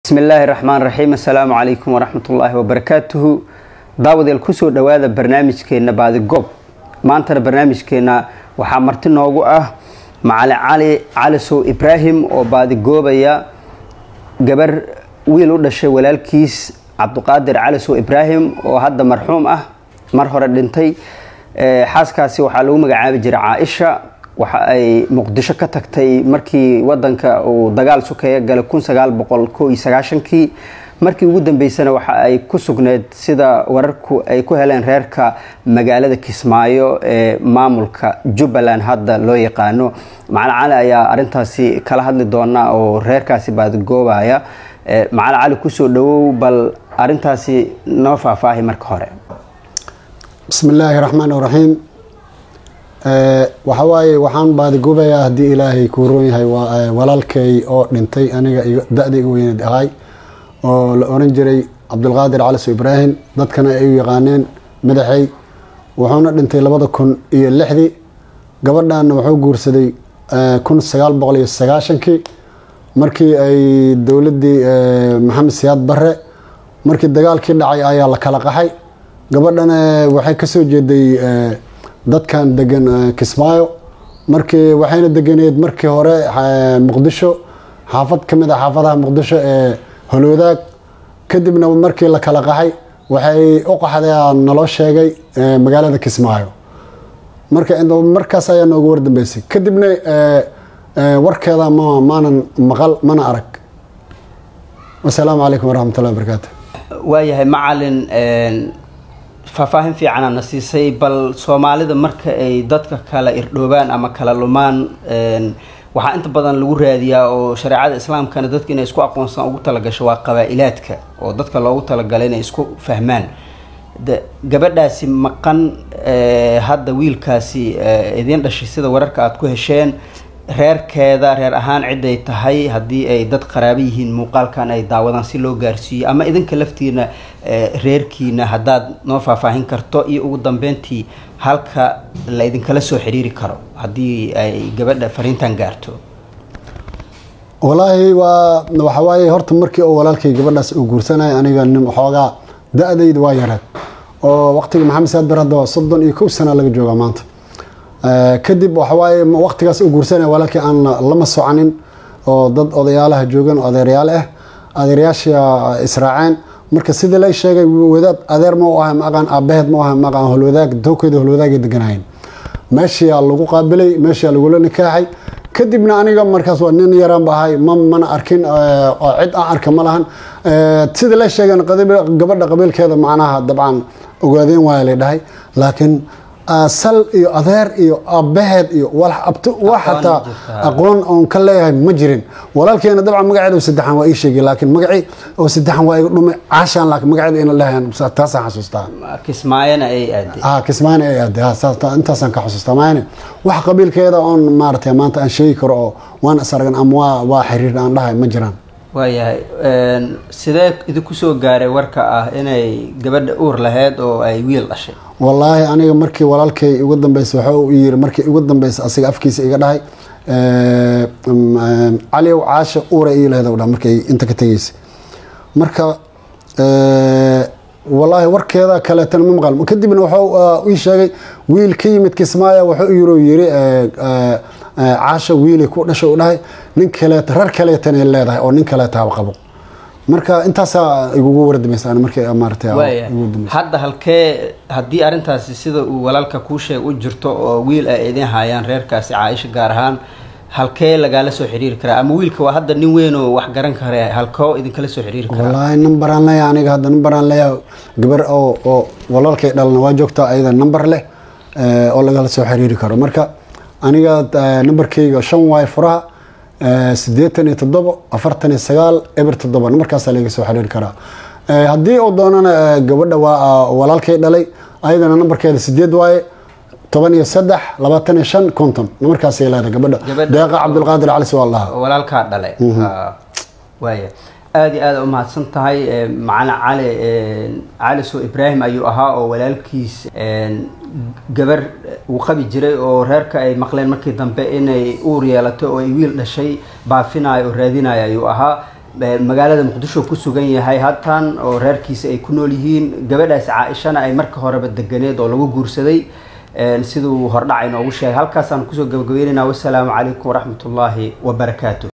bismi illaahi raxmaan raxiim assalaamu calaykum waraxmatullaahi wabarakaatuhu daawadeel kusoo dhowaada barnaamijkeenna baadigoob maantana barnaamijkeenna waxaa marti noogu ah macali cali calisow ibraahim oo baadigoobaya gabar wiil u dhashay walaalkiis cabduqaadir calisow ibraahim oo hadda marxuum ah mar hore dhintay xaaskaasi waxaa lagu magacaabi jiray caaisha waxa ay muqdisho ka tagtay markii wadanka uu dagaal sukeeya galay kun sagaal boqol ko iyo sagaashankii markii ugu dambeysana waxa ay ku sugneyd sida wararku ay ku heleen reerka magaalada kismaayo ee maamulka jubbaland hadda loo yaqaano macali cali ayaa arintaasi kala hadli doona oo reerkaasi baadigoobaya macali cali kusoo dhawow bal arintaasi noo faahfaahi marka hore bismi illaahi raxmaan raxiim waxa waaye waxaan baadigoobayaa haddii ilaahay kuu roon yahay walaalkay oo dhintay aniga da-da iga weyneed ahay oo la oran jiray cabdulqaadir caliso ibraahim dadkana ay u yaqaaneen madaxey wuxuuna dhintay labada kun iyo lixdii gabadhanna wuxuu guursaday kun sagaal boqol iyo sagaashankii markii ay dowladdii maxamed siyaad barre markii dagaalkii dhacay ayaa la kala qaxay gabadhana waxay kasoo jeeday dadkan degan kismaayo markii waxayna deganeed markii hore muqdisho xaafad ka mid a xaafadaha muqdisho ee holwadaag kadibna markii la kala qaxay waxay u qaxdeen naloo sheegay magaalada kismaayo marka markaas ayaa noogu wardambeysay kadibna warkeeda ma maanan maqal mana arag wasalaamu calaykum waraxmatullahi wabarakaatu waayahay macalin faahfaahin fiicana na siisay bal soomaalida marka ay dadka kala irdhoobaan ama kala lumaan waxaa inta badan lagu raadiyaa oo shareecada islaamkana dadka inay isku aqoonsan ugu talagasho waa qabaa-ilaadka oo dadka loogu talagalay inay isku fahmaan gabadhaasi maqan hadda wiilkaasi idiin dhashay sida wararka aada ku hesheen reerkeeda reer ahaan ciday tahay haddii ay dad qaraabo yihiin muuqaalkan ay daawadaan si loo gaarsiiyo ama idinka laftiina reerkiina haddaad noo faahfaahin karto iyo ugu dambeyntii halka la idinkala soo xiriiri karo haddii ay gabadha fariintan gaarto walaahi waa waxawaaye horta markii oo walaalkay gabadhaas uu guursanaya aniga nin waxoogaa da-dayda waa yareed oo waqtiga maxamed saad bar hadda soddon iyo kow sana laga joogaa maanta kadib waxawaaye waqtigaas u guursanaya walaalkii aan lama soconin oo dad odayaalaha joogan adeeryaal ah adeeryaasha israaceen marka sidii la sheegay wadaad adeer ma u ahay maaqaan aabaheed ma u ahay maaqaan holwadaag dowkeeda holwadaagay deganaayeen meeshiyaa lagu qaabilay meeshiyaa lagula nikaaxay kadibna aniga markaas waa nin yaraan ba ahay ma mana arkin oo cid aan arka ma lahan sida la sheegeen gabadha qabiilkeeda macnaha dabcan ogaadeen waaya la dhahay laakiin sal iyo adeer iyo aabaheed iyo wax xataa aqoon oon ka leeyahay ma jirin walaalkeena dabcan magaceeda saddexan waa ii sheegay laakiin magacii oo saddexan waa iga dhumay caashaan laakiin magaceeda ina leeyahan taasaan xasuustaa kismaayana ay aaday ah kismaayana ay aaday ha intaasaan ka xasuustaa maayane wax qabiilkeeda oon maaragtay maanta aan sheegi karo oo waan is aragan ama waa waa xiriir aan dhahay ma jiraan waayahay sidee idinku soo gaaray warka ah inay gabadha uur lahayd oo ay wiil dhashay wallaahi aniga markii walaalkay ugu dambeysay waxa uu yiri markii ugu dambeysay asiga afkiisa iga dhahay caliow caasha uura ii lahayd dha markay inta ka tegeysay marka wallaahi warkeeda kaleetana ma maqal kadibna wuxuu ii sheegay wiil ka yimid kismaaya wuxuu yiro yiri caasha wiilay ku dhashay u dhahay nin kaleeta rar kaleetana leedahay oo nin kaleetaaba qabo marka intaasaa igugu wardamaysa markii maaragtay hadda halkee haddii arrintaasi sida uu walaalka kuu sheeg u jirto oo wiil ay idin haayaan reerkaasi caaisha gaar ahaan halkee lagaala soo xiriiri karaa ama wiilka waa hadda nin weyn oo wax garan kare halkoo idinkala soo xiriiri karaa wallaahi numberaan leeyahay aniga hadda numberaan leeyahay gabar oo oo walaalkay dhalna waa joogtaa ayada number leh oo lagala soo xiriiri karo marka aniga numberkayga shan waay furaha sideetan iyo toddobo afartan iyo sagaal eber toddoba numberkaasaa laga soo xiriiri karaa haddii uu doonana gabadha waa walaalkay dhalay ayadana numberkeeda sideed waaye toban iyo saddex labaatan iyo shan konton numberkaasay leedahay gabadha deeqa cabdulqaadir calis waa lahaa walaalkaa dhalay waaya aada iyo aada umahadsan tahay macalin cali caliso ibraahim ayuu ahaa oo walaalkiis gabar uu qabi jiray oo reerka ay maqleen markii dambe inay uur yeelatay oo ay wiil dhashay baafinayo oo raadinayo ayuu ahaa magaalada muqdisho ku sugan yahay hatan oo reerkiisa ay ku nool yihiin gabadhaas caaishana ay marka horeba deganeed oo lagu guursaday siduu hordhaca inoogu sheegay halkaasaan kusoo gabagabeynayna wasalaamu calaykum waraxmatullaahi wabarakaatu